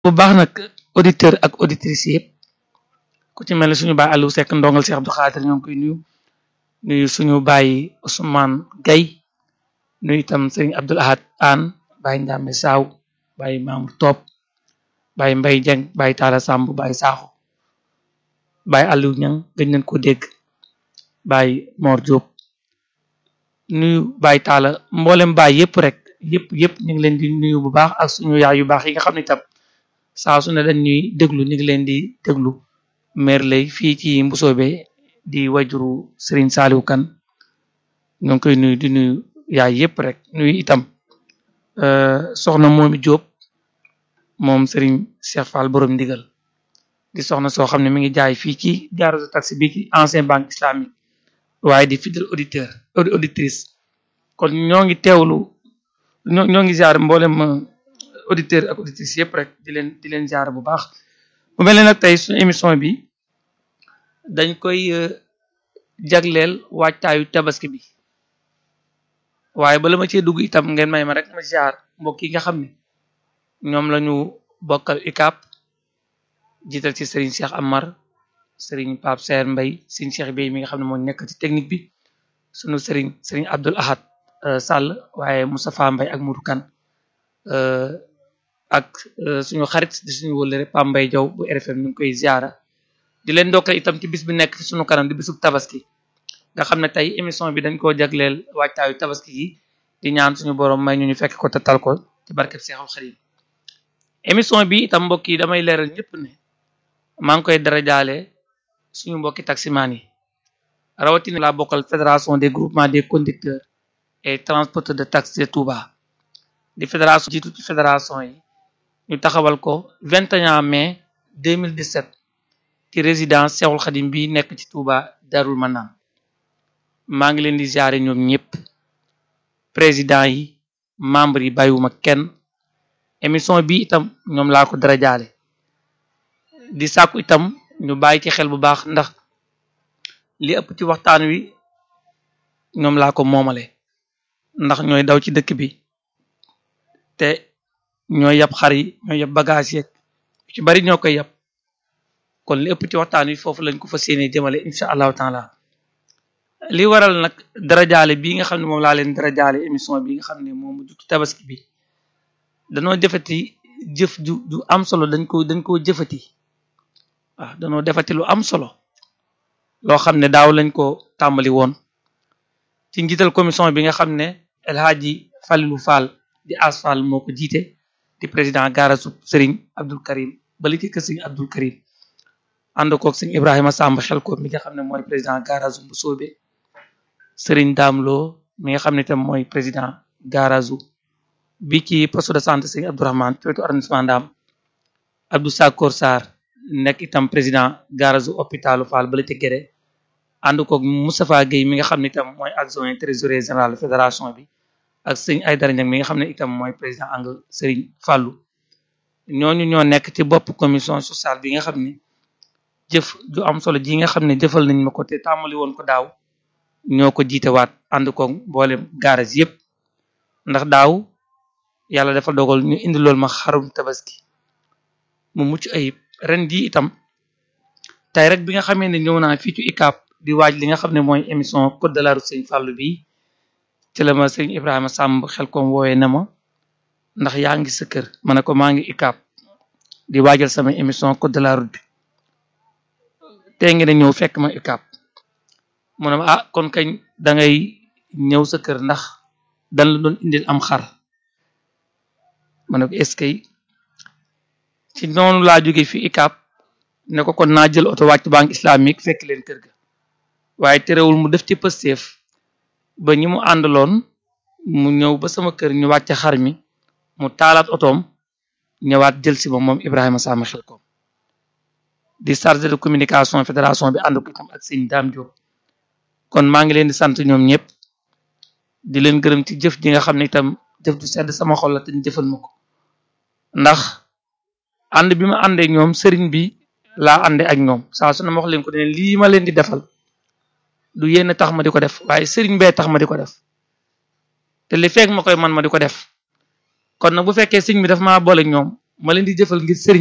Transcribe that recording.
bu baax nag auditeur ak auditrice yëpp ku ci mel ne suñu baay Aliou Seck ndongal Cheikh Abdou Khadir ñoo ngi koy nuyu nuyu suñu baay Ousmane Gaye nuyu itam sëriñ Abdoul Ahad Anne baay Ndame Saw baay Mamour Top baay Mbay Jeng baay Talla Samb baay Sakho baay Aliou Ñang gëj nañ ko dégg baay Mor Diop nuyu baay Talla mboolem baay yëpp rek yëpp yëpp ñu ngi leen di nuyu bu baax ak suñu yaay yu baax yi nga xam ne itam saa su ne dañ ñuy déglu ñu ngi leen di déglu meer lay fii ci Mbusoobe di wajuru Serigne Saliou Kane ñoo ngi koy nuyu di nuyu yaay yëpp rek nuyu itam soxna moomi Diop moom Serigne Cheikh Fall borom ndigal di soxna soo xam ne mi ngi jaay fii ci gare taxi bi ci ancien banque islamique waaye di fidèle auditeur auditrice kon ñoo ngi teewlu ñoo ñoo ngi ziar mboolem auditeur ak auditrice yëpp rek di leen di leen ziar bu baax bu mel ne nag tey suñu émission bi dañ koy jagleel waajtaayu tabaski bi waaye bala ma cee dugg itam ngeen may ma rek ma ziar mbokk yi nga xam ne ñoom lañu bokkal UCAB jiital ci Serigne Cheikh Amar Serigne Pape Seer Mbay Serigne Cheikh Bey mi nga xam ne moo nekk ci technique bi sunu Serigne Serigne Abdoul Ahad Sall waaye Moustapha Mbay ak Moudou Kane ak suñu xarit di suñu wëllëre Pam Mbay Jaw bu RFM ñu ngi koy ziara di leen ndokkal itam ci bis bi nekk fi suñu kanam di bisub tabaski nga xam ne tey émission bi dañ koo jagleel waajtaayu tabaski yi di ñaan suñu borom may ñu ñu fekk ko te tal ko ci barkeb Seexul Xadiim émission bi itam mbokk yi damay leeral ñëpp ne maa ngi koy darajaale suñu mbokki taximaan yi rawatina laa bokkal fédération des groupements des conducteurs et transporteurs de taxi de Touba di fédération jiitu ci fédération yi ñu taxawal ko 21 mai 2017 ci résidence Seexul Xadim bi nekk ci Touba Darul Manaan maa ngi leen di ziare ñoom ñëpp président yi membre yi bàyyiwuma kenn émission bi itam ñoom laa ko dara jaale di sàkku itam ñu bàyyi ci xel bu baax ndax li ëpp ci waxtaan wi ñoom laa ko moomale ndax ñooy daw ci dëkk bi te ñooy yab xar yi ñooy yab bagage yeeg ci bari ñoo koy yab kon li ëpp ci waxtaan wi foofu lañ ko fa séenee jëmale incha allahu taala li waral nag darajaale bii nga xam ne moom laa leen darajaale émission bi nga xam ne moom mujj ci tabaski bi danoo jëfati jëf ju ju am solo dañ ko dañ koo jëfati waaw danoo defati lu am solo loo xam ne daaw lañ ko tàmbali woon ci njiital commission bi nga xam ne El Hadji Falilou Fall di asfal moo ko jiite di président gaarasu Serigne Abdul Karim bali ci kër Serigne Abdul Karim ànd koog Serigne Ibrahima Samb xel ko mi nga xam ne mooy président gaarasu bu soobe Serigne Damlo mi nga xam ne tam mooy président gaarasu bi ci poste de santé Serigne Abdourahmane ci wetu arrondissement Ndam Abdou Sakor Sarr nekk itam président gaarasu hôpitalu Fall bali ci Guédé ànd koog Moustapha Guèye mi nga xam ne itam mooy adjoint trésorier général fédération bi ak sëñ Aydara Ñang mi nga xam ne itam mooy président ang Serigne Fallou ñooñu ñoo nekk ci bopp commission sociale bi nga xam ne jëf ju am solo ji nga xam ne jëfal nañ ma ko te tàmmali woon ko daaw ñoo ko jiitewaat ànd koog mboolem garage yëpp ndax daaw yàlla dafa dogal ñu indi loolu ma xarum tabaski mu mucc ayib ren ji itam tey rek bi nga xamee ne ñëw naa fii ci UCAB di waaj li nga xam ne mooy émission code de la route sëñ Fallou bi ci la ma sëñ Ibrahima Samb xel kom wooyee na ma ndax yaa ngi sa kër ma ne ko maa ngi UCAB di waajal sama émission code de la route bi tey ngi ne ñëw fekk ma UCAB mu ne ma ah kon kañ da ngay ñëw sa kër ndax dan la doon indil am xar ma ne ko est-ce que ci noonu laa jóge fi UCAB ne ko kon naa jël oto wàcc banque islamique fekk leen kër ga waaye terewul mu def ci pësteef ba ñi mu àndaloon mu ñëw ba sama kër ñu wàcce xar mi mu taalaat otoom ñëwaat jël si ba moom Ibrahima Sama xel koom di chargé de communication fédération bi ànd ko itam ak sëñ Dame Diop kon maa ngi leen di sant ñoom ñëpp di leen gërëm ci jëf ji nga xam ne itam jëf du sedd sama xol la te ñu jëfal ma ko ndax ànd bi ma àndee ñoom sëriñ bi laa àndee ak ñoom saa su ne ma wax leen ko ne lii ma leen di defal du yéen tax ma di ko def waaye sëriñ bee tax ma di ko def te li fekk ma koy man ma di ko def kon nag bu fekkee sëriñ bi daf maa boole ñoom ma leen di jëfal ngir sëriñ